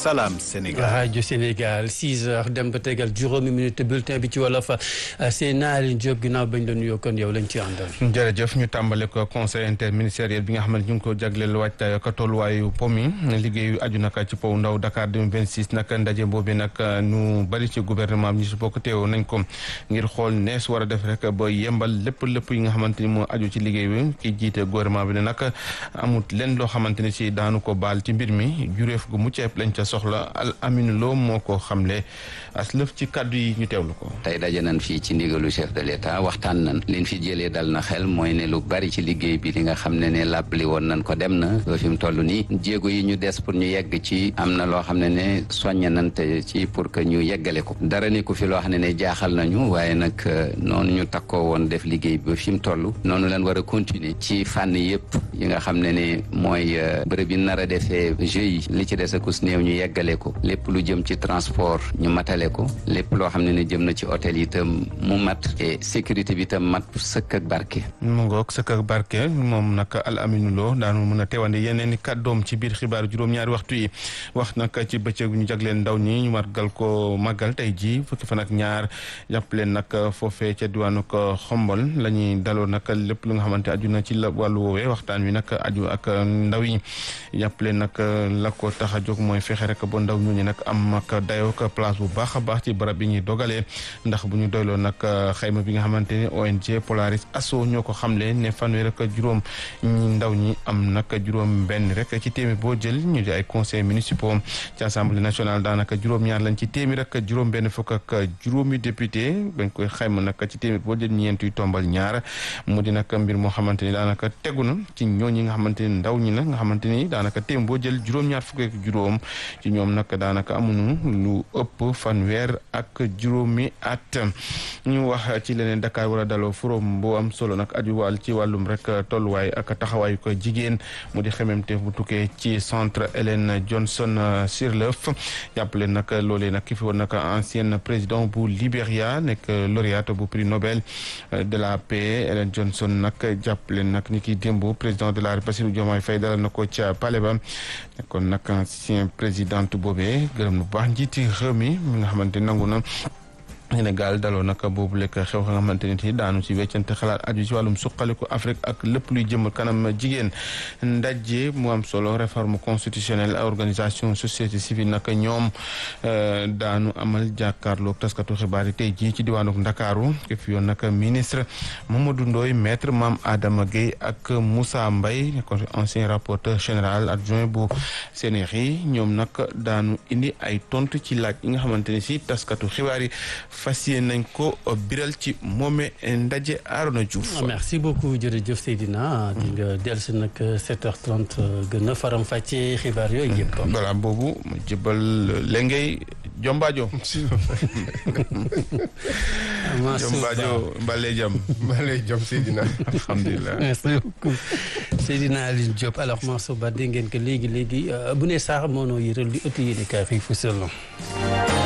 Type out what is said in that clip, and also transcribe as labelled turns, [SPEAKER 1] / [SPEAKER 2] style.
[SPEAKER 1] Salam Sénégal.
[SPEAKER 2] rajo Sénégal 6 heures dem ba tegal juróomi minute bulletin bi ci wolof seen naari Diop ginnaaw bañ la nuyoo kon yow lañ ci àndal.
[SPEAKER 3] jërëjëf ñu tàmbale ko conseil interministériel bi nga xam ne ñu ngi ko jagleel waajtaay ak tolluwaayu po mi liggéeyu aju naka ci pow ndaw Dakar 2026 nag ndaje boobu nag ñu bari ci gouvernement bi ñu si bokk teew nañ ko ngir xool nees war a def rek ba yembal lépp lépp yi nga xamante ni moo aju ci liggéey bi ki jiite gouvernement bi ne nag amut leen loo xamante ni si daanu ko baal ci mbir mi jureef gu mucc ayib lañ ca soxla al aminu loo moo ko xamle as lëf ci kàddu yi ñu teewlu ko.
[SPEAKER 4] tey daje nañ fii ci ndigalu chef de l'état waxtaan nañ liñ fi jëlee dal na xel mooy ne lu bari ci liggéey bi li nga xam ne ne làbbali woon nañ ko dem na ba fi mu toll nii jéego yi ñu des pour ñu yegg ci am na loo xam ne ne soññ nañ te ci pour que ñu yeggale ko dara ni ku fi loo xam ne ne jaaxal nañu waaye nag noonu ñu takkoo woon def liggéey bi ba fi mu toll noonu leen war a continuer ci fànn yëpp yi nga xam ne ne mooy bërëb yi nar a defee jeux yi li ci des akus néew ñu yeggale ko lépp lu jëm ci transport ñu matale ko lépp loo xam ne ne jëm na ci hôtel yi itam mu mat et sécurité bi itam mat sëkk ak barke
[SPEAKER 3] mu ngoog sëkk ak barke moom nag al aminu loo daanu mën a teewande yeneen i kàddoom ci biir xibaaru juróom-ñaari waxtu yi wax nag ci bëccëg ñu jagleen ndaw ñi ñu margal ko màggal tey ji fukki fan ak ñaar jàpp leen nag foofee ca diwaanu ko xombol la ñuy daloo nag lépp lu nga xamante aju na ci la wàllu woowee waxtaan wi nag aju ak ndaw yi jàpp leen nag la ko tax a jóg mooy fexe rek ba ndaw ñooñu nag am ak dayoo ak place bu baax a baax ci barab yi ñuy dogalee ndax bu ñu doyloo nag xayma bi nga xamante ne ONG Polaris Asso ñoo ko xamle ne fanweer ak juróom ñi ndaw ñi am nag juróom benn rek ci téeméer boo jël ñu di ay conseils municipaux ci assemblée nationale daanaka juróom-ñaar lañ ci téeméer ak juróom benn fukk ak juróomi député bañ koy xayma nag ci téeméer boo jël ñeent yu tombal ñaar mu di nag mbir moo xamante ni daanaka tegu na ci ñooñi nga xamante ni ndaw ñi la nga xamante ni daanaka téeméer boo jël juróom-ñaar fukk ak juróom ci ñoom nag daanaka amuñu lu ëpp fanweer ak juróomi at ñu wax ci leneen Dakar war a daloo forum bu am solo nag aju wàll ci wàllum rek tolluwaay ak taxawaayu ko jigéen mu di xememteef bu tukkee ci centre Hélène Johnson Sirleaf jàppale nag loolee nag ki fi woon nag ancienne président bu Libéria nekk lauréate bu prix Nobel de la paix Hélène Johnson nag jàppale nag ni ki démb président de la République Bassirou Diomaye Faye dalal na ko ca palais ba kon nag ancien présidente boobee gërëm na bu baax njiiti réew mi mi nga xamante nangu na Sénégal daloo nag boobu lekk xew nga xamante ni daanu ci weccante xalaat aju ci wàllum suqaliku Afrique ak lépp luy jëmal kanam jigéen ndaje mu am solo réforme constitutionnelle organisation société civile nag ñoom daanu amal jàkkaarloog taskatu xibaar yi tey jii ci diwaanu Ndakaaru ke fi yoon nag ministre Mamadou Ndoye maître Mame Adama Gueye ak Moussa Mbaye kon ancien rapporteur général adjoint bu CNRI ñoom nag daanu indi ay tontu ci laaj yi nga xamante ni si taskatu xibaar yi fas yéene nañ ko biral ci moome ndaje Arona Diouf.
[SPEAKER 2] merci beaucoup jërëjëf Seydina di nga dellusi nag 7h30 gën a faram fàccee xibaar yooyu yëpp.
[SPEAKER 3] voilà boobu mu jëbal lengay Jombaajo. Jombaajo Mbale Jam.
[SPEAKER 5] Mbale Jam Seydina.
[SPEAKER 3] alhamdulilah.
[SPEAKER 2] merci beaucoup Seydina Aline Diop alors Mansour Ba dégg ngeen que léegi léegi bu ne sax moo noo yëral li ëtt yéene kaay fii fu